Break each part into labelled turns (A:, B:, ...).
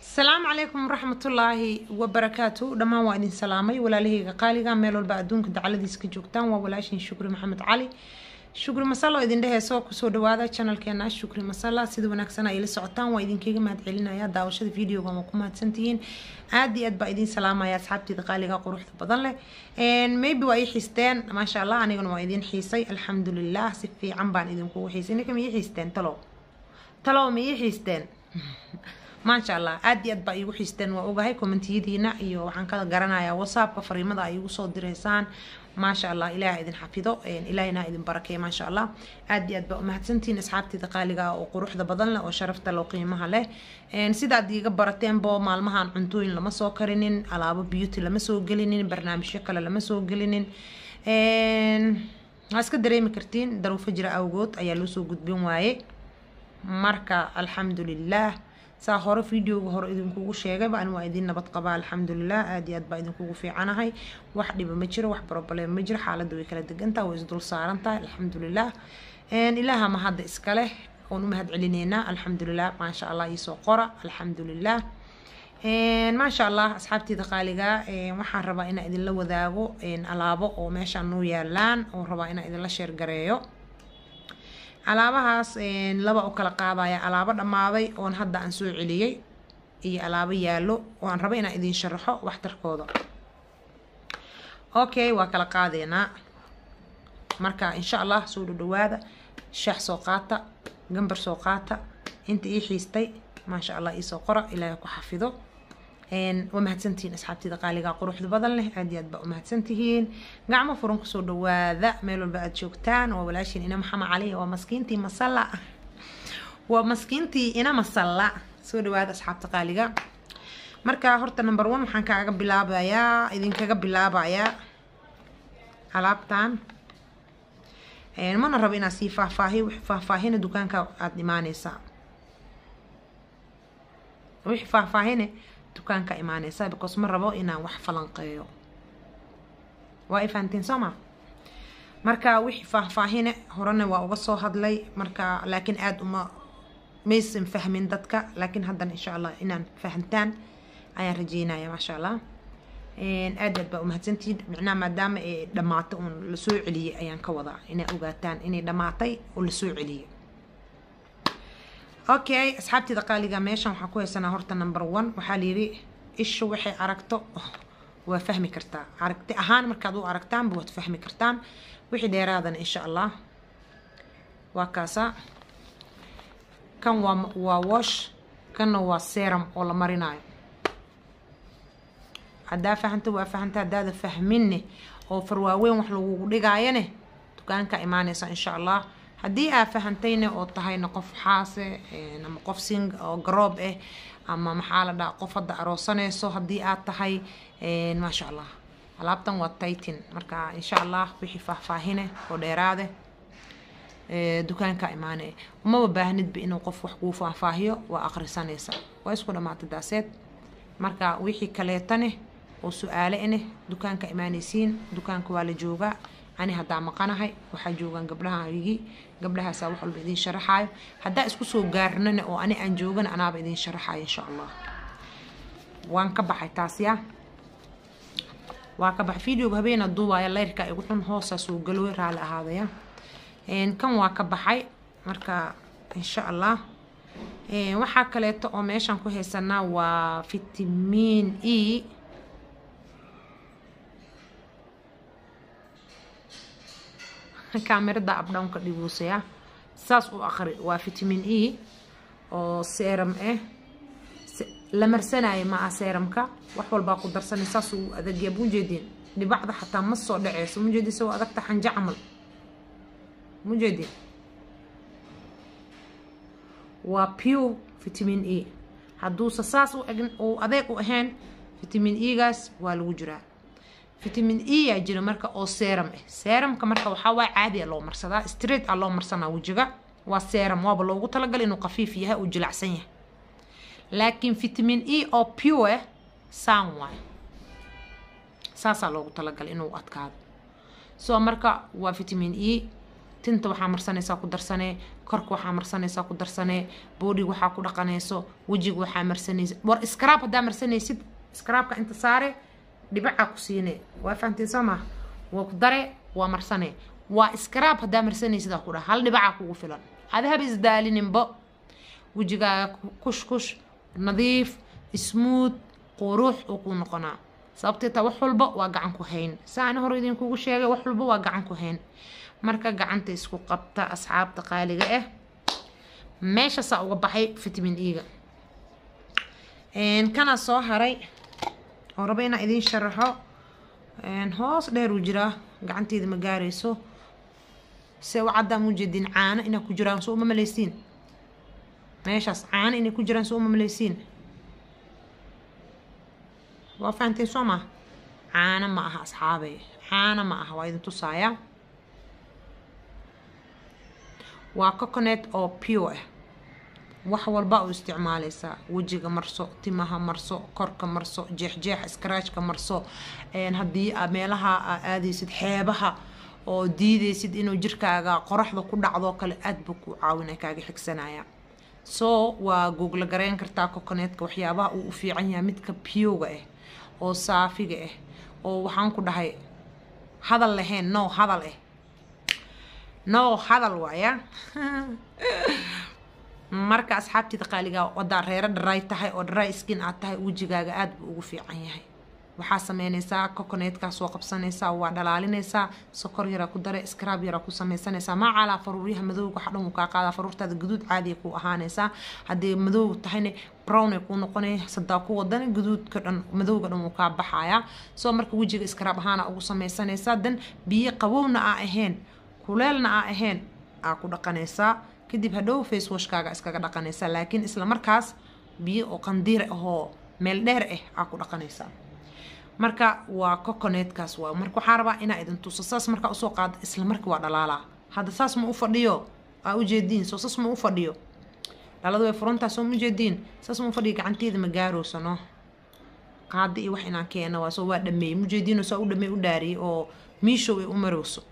A: asalaamu calaykum waraxmatullaahi wabarakaatu dhammaan waa idin salaamay walaalahayga qaaliga meel walba adduunka dacaladiisa ka joogtaan waa walaashin shukri maxamed cali shukri masalo idin dheheyso kusoo dhawaada channelkeena shukri masala sida wanaagsan ay la socotaan waa idinkaga mahad celinaya daawashada videoga waa ku mahadsantihiin aad iyo aad baa idin salaamaya asxaabteeda qaaliga quruxda badan leh maybe waa ii xiisteen maasha allah anigana waa idin xiisay alxamdulilah si fiican baan idinkugu xiisay ninka ma ii xiisteen talow talow ma ii xiisteen maasha allah aad iyo aad baa iigu xiisteen waa ogahay kommentiyadiina iyo waxaan ka garanayaa whatsappka fariimada ay igu soo direysaan maasha allah ilaah idin xafido ilaahina idin barakeeya maasha allah aad iyo aad baa umahadsantihiin asxaabteeda qaaliga oo quruxda badan leh oo sharafta leh oo qiimaha leh sidaad iiga barateenbo maalmahan cuntooyin lama soo karinin alaabo beauty lama soo gelinin barnaamijyo kale lama soo gelinin waa iska dareemi kartiin daruufo jira awgood ayaa loo soo gudbin waaye marka alxamdulilah saa hore videoga hore idinkugu sheegayba ani waa idin nabad qabaa alxamdulilah aad iyo aad baa idinkugu fiicanahay wax dhiba ma jiro wax problem ma jiro xaaladda way kala degantaha way isdul saaran tahay alxamdulilah ilaaha ma hadda iskale oon u mahad celineynaa alxamdulilah maasha allah iisoo qora alxamdulilah maasha allah asxaabteeda qaaliga waxaan rabaa inaa idinla wadaago alaabo oo meeshaan noo yaalaan oo rabaa inaa idinla sheergareeyo alaabahaas laba u kala qaadaya alaabo dhammaaday oon hadda aan soo celiyey iyo alaabo yaallo oo aan rabo inaan idin sharaxo waxtarkooda okay waa kala qaadeynaa marka insha allah soo dhadhawaada shaax soo qaata gambar soo qaata inta ii xiistay maasha allah iisoo qora ilaahay ku xafido waa mahadsantihiin asxaabtida qaaliga quruxda badan leh aad iyo aad baa umahadsantihiin gacmo furan kusoo dhawaada meel walba aad joogtaan waa walaashiin ina maxamed cali waa maskiintii masalla waa maskiintii ina masalla soo dhawaada asxaabta qaaliga marka horta number one waxaan kaaga bilaabayaa idinkaga bilaabayaa alaabtan mana rabo inaad sii faahfaahiyo wixii faahfaahina dukaanka aada imaaneysaa wixii faahfaahine dukaanka imaaneysa because ma rabo inaan wax falanqeeyo waa ifahantiin soo ma marka wixii faahfaahine horena waa uga soo hadlay marka laakiin aada uma maysan fahmin dadka laakiin haddana insha allah inaan fahantaan ayaan rajeynaya maasha allah aad aad baa umahadsantihiin micnaha maadaama ay dhamaatay uun lasoo celiyey ayaan ka wadaa inay ogaataan inay dhamaatay oo lasoo celiyey okay asxaabteeda qaaliga meeshan waxaan ku haysanaa horta number one waxaa layidhi isha waxay aragto waa fahmi kartaa aragti ahaan markaad u aragtaanba waad fahmi kartaan wixii dheeraadana insha allah waa kaasa kan waa waa wash kanna waa serum oo la marinayo haddaa fahanta waa fahanta haddaada fahminne oo farwaaweyn wax lagugu dhigaayane dukaanka imaaneysa insha allah haddii aad fahantayna oo tahayna qof xaase ama qof sing oo garoob ah ama maxaa la dhaha qof hadda aroosanayso haddii aad tahay maasha allah alaabtan waa titan marka insha allah wixii faahfaahine oo dheeraade dukaanka imaane umaba baahnidba inuu qof wax kuu faahfaahiyo waa akhrisanaysa waa isku dhamaatay daaseed marka wixii kaleetane oo su-aale ineh dukaanka imaanaysiin dukaanka waa la joogaa ani haddaa maqanahay waxaa joogaan gabdhahaygii gabdhahaasaa wax walba idiin sharaxaayo haddaa isku soo gaarnana oo ani aan joogana anaaba idiin sharaxayo insha allah waan ka baxay taasya waa ka baxay videoga habeena duubaya leyrka igu xun hoosaa soo galooy raali ahaadaya kan waa ka baxay marka insha allah waxaa kaleeto oo meeshaan ku haysanaa waa fitamiin e kaamirada abdhownka dhiguusaya saas u aqri waa vitamin e oo serum ah la marsanayo ma ah serumka wax walbaa ku darsanay saas uu adagyaa mujeedin dhibacda xataa ma soo dhaceyso mujeedin soo adagta xanja camal mujeedin waa pure vitamin e hadduusa saas u eg uu adeeg u ahayn vitamin e-gaas waa lagu jiraa vitamin e yaa jira marka oo serum ah serumka marka waxaa waa caadi a loo marsadaa straight a loo marsanaa wejiga waa serum waaba loogu talagalay inuu khafiif yahay uu jilacsan yahay laakiin vitamin e oo pure ah saan waay saasaa loogu talagalay inuu adkaado so marka waa vitamin e tinta waxaa marsanaysaa ku darsanee korka waxaa marsanaysaa ku darsanee boodhiga waxaa ku dhaqanayso wejiga waxaa marsanaysa war scrab haddaa marsanaysid scrabka inta saare dhibacaa ku siine waa fahamteen soo maha waa ku dare waa marsane waa scrab haddaa marsanaysid aa ku dhaha hal dhibacaa kugu filan adahaba isdaalininbo wejigaaga kush kush nadiif smooth qurux uu ku noqonaa sababtee taa wax walba waa gacan ku hayn saana hore idinkugu sheegay wax walba waa gacan ku hayn marka gacanta isku qabta asxaabta qaaliga ah meeshaasaa uga baxay vitamin e-ga kana soo haray oo raba inaa idiin sharaxo hoos dheer uu jiraa gacanteeda ma gaarayso se u caddaan ujeedin caano inaa ku jiraan soo uma malaysiin meeshaas caano inay ku jiraan soo uma malaysiin waa fahanteen soo maa caano ma aha asxaabey caano ma aha waa idin tusaaya waa coconet oo pure ah wax walba u isticmaaleysaa wejiga marso timaha marso korka marso jeexjeexa scratchka marso haddii aa meelaha aa aadaysid xeebaha oo diidaysid inuu jirkaaga qoraxda ku dhacdoo kale aad buu ku caawina kaaga xigsanaya so waa googla gareyn kartaa coconetka waxyaabaha uu u fiican yahay midka piyoga ah oo saafiga ah oo waxaan ku dhahay hadal lahayn no hadal ah no hadal waaya marka asxaabteeda qaaligaa wadaa reero dharay tahay oo dharay skin aad tahay wejigaaga aada buu ugu fiican yahay waxaa sameynaysaa coconetkaa soo qabsanaysaa waa dhalaalinaysaa sokor yaraa ku dare scrab yaraa ku sameysanaysaa maacaalaa faruuryaha madowga waxa dhan wuu kaa qaadaa faruurtaada guduud caadiya ku ahaanaysaa haddii madow tahayna brown ay kuu noqonay sadaa ku wadana guduudka dhan madowga dhan wuu kaa baxayaa soo marka wejiga scrab ahaana ugu sameysanaysaa dan biyo qabowna aa ahayn kuleelna aa ahayn aa ku dhaqanaysaa kadib hadhow face washkaaga iskaga dhaqanaysaa laakiin isla markaas biyo oo qandiir ahoo meel dheer ah aa ku dhaqanaysaa marka waa coconetkaas waa marka waxaa rabaa inaa idin tuso saas markaa usoo qaado isla markii waa dhalaalaa hadda saas ma u fadhiyo aa ujeediin soo saas ma u fadhiyo dhalada way furantaa soo ma ujeediin saas ma u fadhiyo gacanteeda ma gaarowsano qaadi iyo wax inaan keena waa soo waa dhameeyey ma ujeediinoo saa u dhameey u dhaariyey oo miishow ay u marowso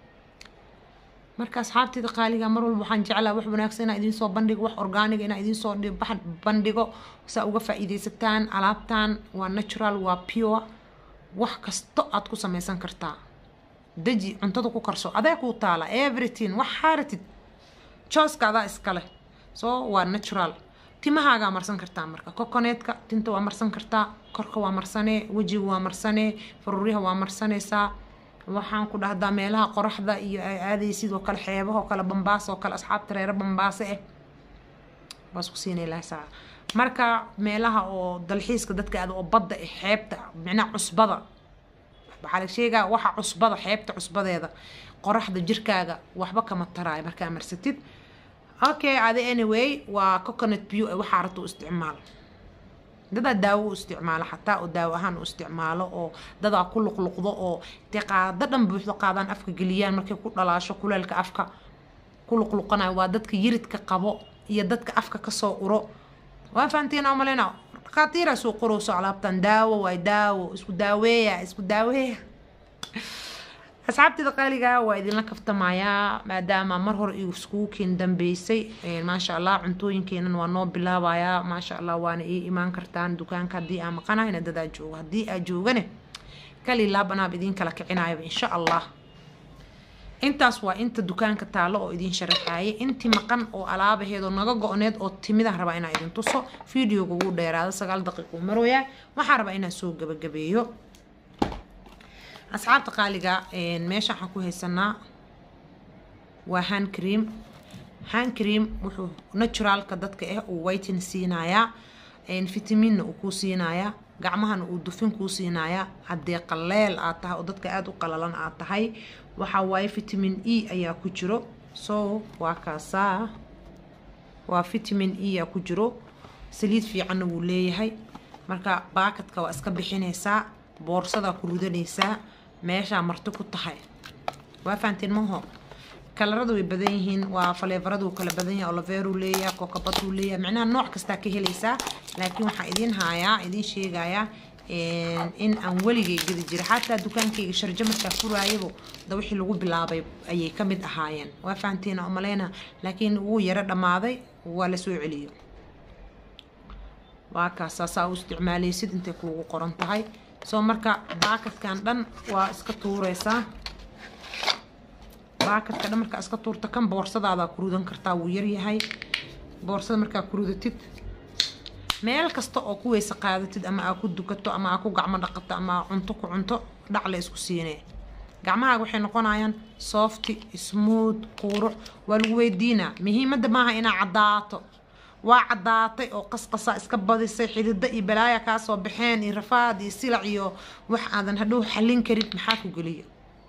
A: marka asxaabteeda qaaliga mar walba waxaan jeclaa wax wanaagsan inaa idinsoo bandhigo wax orgaaniga inaa idinsoo bandhigo saa uga faa-iideysataan alaabtan waa natural waa pure wax kasto aad ku sameysan kartaa deji cuntada ku karso adaa kuu taala everything wax xaaratid jooska adaa iskale so waa natural timahaagaa marsan kartaa marka coconetka tinta waa marsan kartaa korka waa marsanee wejiga waa marsanee faruuryaha waa marsanaysaa waxaan ku dhahdaa meelaha qoraxda iyo ay aaday sidoo kale xeebahoo kale bambaas oo kale asxaabta reero bambaase ah waas ku siinay lahsaa marka meelaha oo dalxiiska dadka aada oo badda ah xeebta micnaha cusbada waxaa la sheegaa waxa cusbada xeebta cusbadeeda qoraxda jirkaaga waxba kama taraayo markaa marsatid okay adi anyway waa coconut view waxaa rabta u isticmaal dadaa daawo u isticmaalo xataa oo daawo ahaan u isticmaalo oo dadaa ku luqluqdo oo intay qaado dhan buuxdo qaadaan afka geliyaan markay ku dhalaasho kuleelka afka ku luqluqanayo waa dadka yiridka qabo iyo dadka afka kasoo uro waa fahantiin oo maleyna dhakhaatiiraa soo qorowso alaabtan daawo waay daawo isku daaweeya isku daaweeya asxaabteeda qaaliga waa idinla kaftamayaa maadaama mar hore iskugu keen dambeysay maasha allah cuntooyinkeenan waa noo bilaabayaa maasha allah waana ii imaan kartaan dukaanka haddii aa maqanahayna dadaa joogo haddii aa joogane kali laabanaab idiin kala kicinayaba insha allah intaas waa inta dukaanka taalo oo idiin sharaxaayay intii maqan oo alaabaheedoo naga go-need oo timidaan rabaa inaa idin tuso videoga wuu dheeraado sagaal daqiiquu marooyaa waxaa rabaa inaan soo gabagabeeyo asxaabta qaaliga meesha waxaan ku haysanaa waa hand cream hand cream wuxuu naturalka dadka ah uu whiten siinayaa vitaminna uu kuu siinayaa gacmahana uu dufin kuu siinayaa haddee qaleel aad tahay oo dadka aada u qalalan aad tahay waxaa waaye vitamin e ayaa ku jiro so waa kaasaa waa vitamin e aa ku jiro saliid fiicanna wuu leeyahay marka baakadka waa iska bixinaysaa boorsadaa ku ridanaysaa meeshaa marti ku tahay waa fahanteen maho kalaradu way badan yihiin waa faleefaradu kala badan yahay oliveru leeyahay kokabaduu leeyahay micnaha nooc kastaa ka helaysaa laakiin waxaa idiin haayaa idiin sheegayaa in aan weligay gedi jiray xataa dukaankayga sharjo markaa furaayabo da wixii lagu bilaabay ayay ka mid ahaayeen waa fahantiina umaleyna laakiin wuu yaro dhammaaday waa la soo celiyo waa kaasaa saa u isticmaalaysid intay kuugu qoran tahay soo marka baakadkan dhan waa iska tuureysaa baakadka dhan markaa iska tuurta kan boorsadaada ku rudan kartaa wuu yaryahay boorsada markaa ku rudatid meel kasta oo ku weyse qaadatid ama aa ku dukato ama aa ku gacmo dhaqato ama aa cunto ku cunto dhacle isku siinee gacmahaaga waxay noqonayaan softy smooth quurux waa lagu weydiinaa muhiimadda maaha inaa caddaato waa caddaatay oo qasqasaa iska badisay xidida iyo balaaya kaa soo baxeen iyo rafaad iyo silac iyo wax aadan hadhow xallin karin maxaa ku geliyo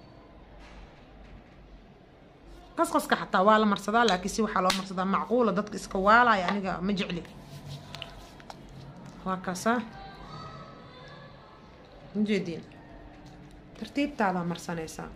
A: qasqaska xataa waa la marsadaa laakiin si waxaa loo marsadaa macquula dadka iska waalaya aniga ma jecli waa kaasaa ujeediin tartiibtaadaa marsanaysaa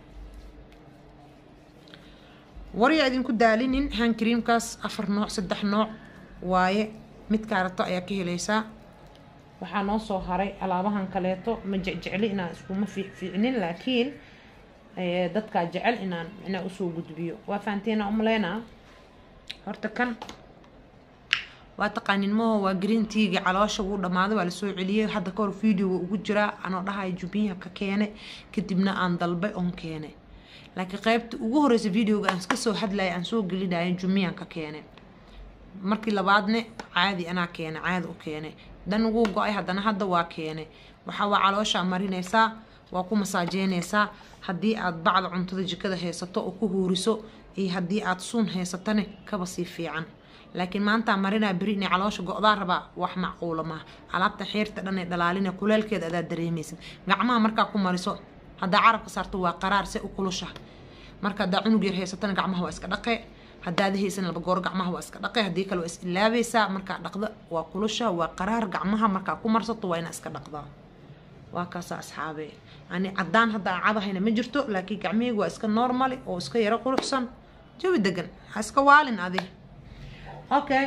A: waryaa idinku daalinin han creamkaas afar nooc saddex nooc waaye mid kaarato ayaa ka helaysaa waxaa noo soo haray alaabahan kaleeto ma jecjecli inaan iskuma fiicnin laakiin dadkaa jecel inaan inaa usoo gudbiyo waa fahanteena umaleynaa horta kan waa taqaanin maho waa green teagi caloosha wuu dhammaaday waa lasoo celiyey hadda kahor videoga ugu jiraa anoo dhahaya jubiyaha ka keene kadibna aan dalbay oon keene laakiin qaybta ugu horeysa videoga aan iska soo hadlaya aan soo gelinaya jumiyan ka keene markii labaadne caadi anaa keene caadi u keene dan ugu go-ay haddana hadda waa keene waxaa waa calooshaa marinaysaa waa ku masaajeynaysaa haddii aad bacda cuntada jikada haysato oo ku huuriso iyo haddii aad suun haysatane kaba sii fiican laakiin maantaa marinaa beri inay caloosha go-daa rabaa wax macquula maaha alaabta xiirta dhan ee dhalaalina kuleelkeeda adaa dareemaysid gacmaha markaa ku mariso haddaa carabka saarto waa qaraar se u kulusha marka haddaa cunug yar haysatana gacmaha waa iska dhaqe haddaada haysan laba goor gacmaha waa iska dhaqe haddii kale waa is ilaabaysaa markaa dhaqda waa kulusha waa qaraar gacmaha markaa ku marsato waa inaa iska dhaqdaa waa kaasa asxaabe ani caddaan hadda aan cadahayna ma jirto laakiin gacmihayga waa iska normali oo iska yaro quruxsan jawi degan ha iska waalin adi okay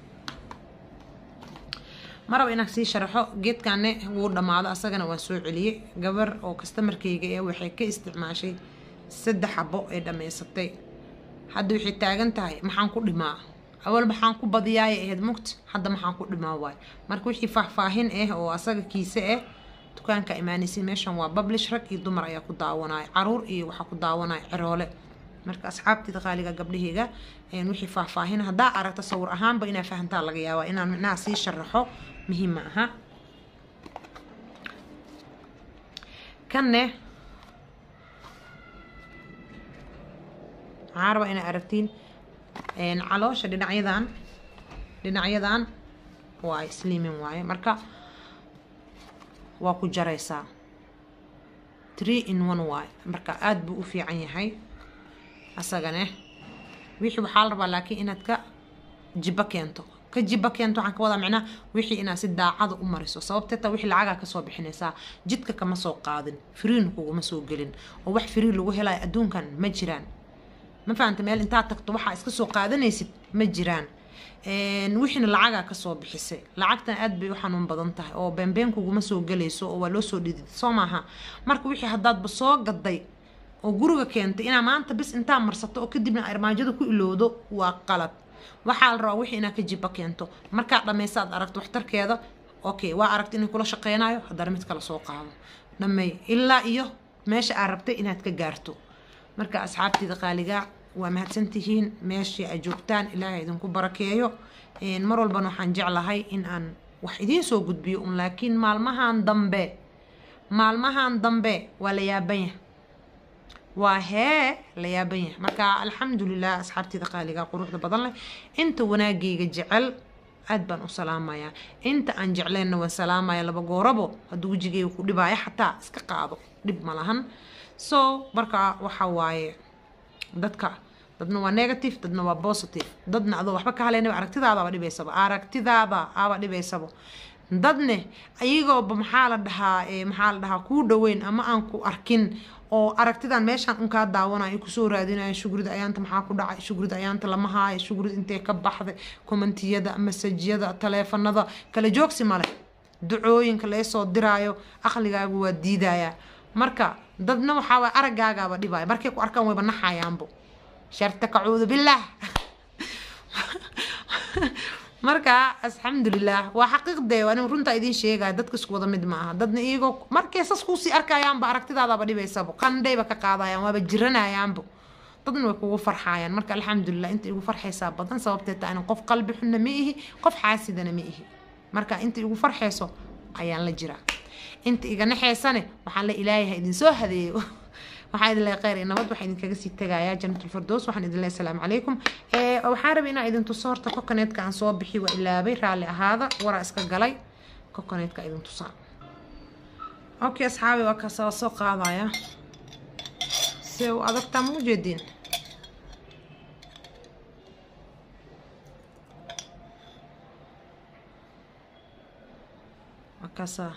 A: maraba inaan sii sharaxo geedkane wuu dhammaado asagana waan soo celiyey gabar oo kastamarkayga ee waxay ka isticmaashay saddex xabo ee dhammaysatay hadda waxay taagan tahay maxaan ku dhimaa awal maxaan ku badiyaaya ahayd mugt hadda maxaan ku dhimaa waay marka wixii faahfaahin ah oo asaga kiise ah dukaanka imaanaysin meeshan waa bablish rag iyo dumar ayaa ku daawanaya caruur iyo waxaa ku daawanaya ciroole marka asxaabtida qaaliga gabdhahayga wixii faahfaahin haddaa aragta sawir ahaanba inaa fahantaa laga yaabaa inaan micnaha sii sharaxo muhiim ma aha kanne waxaan rabaa inaa aragtiin caloosha dhinacyadan dhinacyadan waa slimin waaye marka waa ku jaraysaa tree in one waaye marka aada buu u fiican yahay asagane wixii waxaa la rabaa laakiin inaad ka jibo keento ka jibo keento waxaan ka wadaa micnaha wixii inaad si daacada u mariso sababteeta wixii lacagaa kasoo bixinaysaa jidka kama soo qaadin firiin kuguma soo gelin oo wax firiin lagu helayo adduunkan ma jiraan ma fahanta meel intaad tagto waxaa iska soo qaadanaysid ma jiraan wixiina lacagaa kasoo bixisay lacagtan aad bay u xanuun badan tahay oo beenbeen kuguma soo gelayso oo waa loo soo dhidid soo maaha marka wixii haddaadba soo gaday oo guriga keentay inaa maanta bis intaa marsato oo kadibna armaajada ku ilowdo waa qalad waxaa la rabaa wixii inaad ka jiba keento markaad dhammaysa aad aragto waxtarkeeda okay waa aragta inay kula shaqeynayo haddana mid kale soo qaado dhammeey ilaa iyo meesha aad rabtay inaad ka gaarto marka asxaabteeda qaaligaa waa mahadsantihiin meeshii ay joogtaan ilaahay idinku barakeeyo mar walbana waxaan jeclahay in aan wax idiin soo gudbiyo un laakiin maalmahan dambe maalmahan dambe waa la yaabanya waa hee la yaaban yahay marka alxamdulilah asxaabteeda qaaliga quruxda badan leh inta wanaagayga jecel aad baan u salaamayaa inta aan jecleenna waan salaamaya laba goorabo hadduu wejigayga ku dhibaayo xataa iska qaado dhib ma lahan so marka waxa waaye dadka dadna waa negative dadna waa positive dadna adoo waxba ka haleynaba aragtidaadaaba dhibaysaba aragtidaada aba dhibaysaba dadne ayagooba maxaa la dhahaa maxaa la dhahaa kuu dhaweyn ama aan ku arkin oo aragtidan meeshaan unkaa daawanayo kusoo raadinayo shugrida ayaanta maxaa ku dhacay shugrida ayaanta lama haayo shugrid intee ka baxday kommentiyada masajyada taleefanada kala joogsi male ducooyinka laysoo diraayo aqligaagu waa diidayaa marka dadna waxaa waay aragaagaaba dhibaya markay ku arkaan wayba naxayaanbo sharta kacuudu billaah marka alxamdulilah waa xaqiiqdee waa runtaa idiin sheegaya dadka isku wada mid ma aha dadna iyagoo markay sas kuusii arkayaanba aragtidaadaba dhibaysabo qandhayba ka qaadayaan waaba jiranayaanbo dadna way kugu farxayaan marka alxamdulilah inta igu farxaysaa badan sababtee taa inan qof qalbi xunna ma ihi qof xaasidana ma ihi marka inta igu farxayso ayaan la jiraa inta iga naxaysane waxaan la ilaayaha idinsoo hadeeyo waxaan idin leeyahay khayr iyo nabad waxaan idinkaga sii tegayaa janatulfirdows waxaan idin leeyahay asalaamu calaykum waxaan rabay inaan idin tuso horta kokoneedka aan soo bixi waa ilaabay raalli ahaada waraa iska galay kokoneedka idin tusaa okay asxaabi waa kaasa soo qaadaya se u adagtaa ma ujeediin waa kaasaa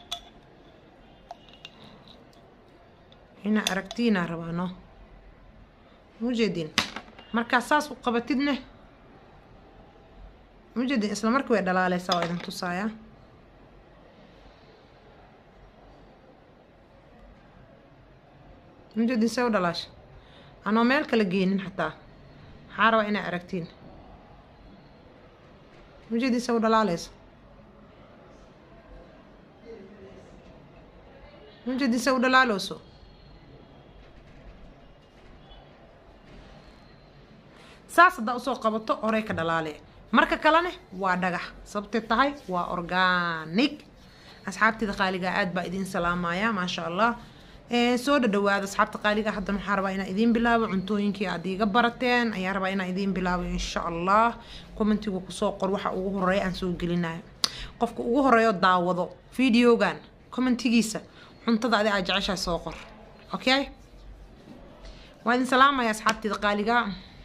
A: inaa aragtiinaa rabaa no mujeedin markaa saas u qabatidne mujeedin isla markii way dhalaaleysaa waa idin tusaaya mujeedin see u dhalaasha anoo meel kala geenin xataa maxaa rabaa inaa aragtiin mujeedin see u dhalaaleysa mujeedin see u dhalaalooso saas haddaa usoo qabato horey ka dhalaale marka kalene waa dhagax sababtee tahay waa organic asxaabtida qaaliga aad baa idiin salaamaya maasha allah soo dhadhawaada asxaabta qaaliga haddana waxaa rabaa inaa idiin bilaabo cuntooyinkii aad iiga barateen ayaa rabaa inaa idiin bilaabo insha allah commentigu kusoo qor waxa ugu horeeya aan soo gelinayo qofka ugu horeeyo daawado videogan commentigiisa cuntada adi aad jeceshahay soo qor okay waa idin salaamaya asxaabtida qaaliga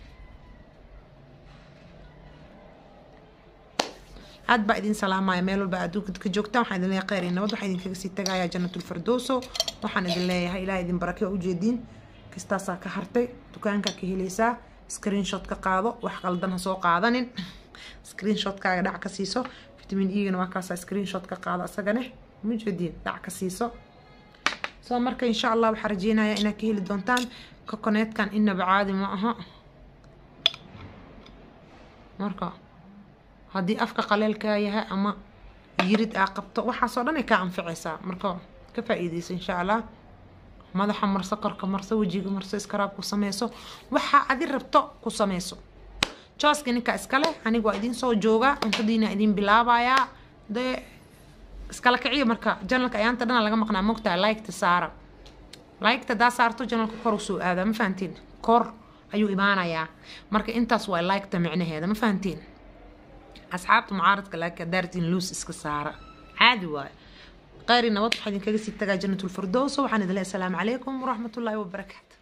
A: aad baa idin salaamaya meel walba adduunka ka joogtaan waxaan idin leeyahay khayr iyo nabad waxaan idinkaga sii tagayaa janatulfirdowso waxaan idin leeyahay ilaah idin barake waa ujeediin kastaasaa ka hartay dukaankaa ka helaysaa screenshot ka qaado wax qaldan ha soo qaadanin screenshotkaaga dhac ka siiso vitamin e-gana waa kaasaa screenshot ka qaado asagane mujeediin dhac ka siiso soo marka insha allah waxaa rajeynayaa inaad ka heli doontaan kokoneedkan inaba caadi ma aha marka haddii afka qaleelkaa yahay ama yirid aa qabto waxaasoo dhan ay kaa anficaysaa marka ka faa-iideysa insha allah madaxa marso korka marso wejiga marso iskaraab ku sameyso waxaa adi rabto ku sameyso jooska ninka iskale aniga waa idiin soo joogaa cuntadiina idiin bilaabayaa dee iskala kiciyo marka janalka ayaanta dhana laga maqnaa mogtaha liketa saara liketa daa saarto janalka kor usoo aadaa ma fahantiin kor ayuu imaanayaa marka intaas waa liketa micnaheeda ma fahantiin asxaabta mucaaradka laakiin haddaartiin luus iska saara caadi waayo khayri nabad waxaa idinkaga sii tagaa janatulfirdowso waxaan idin leehay asalaamu calaykum waraxmatullaahi wabarakaatu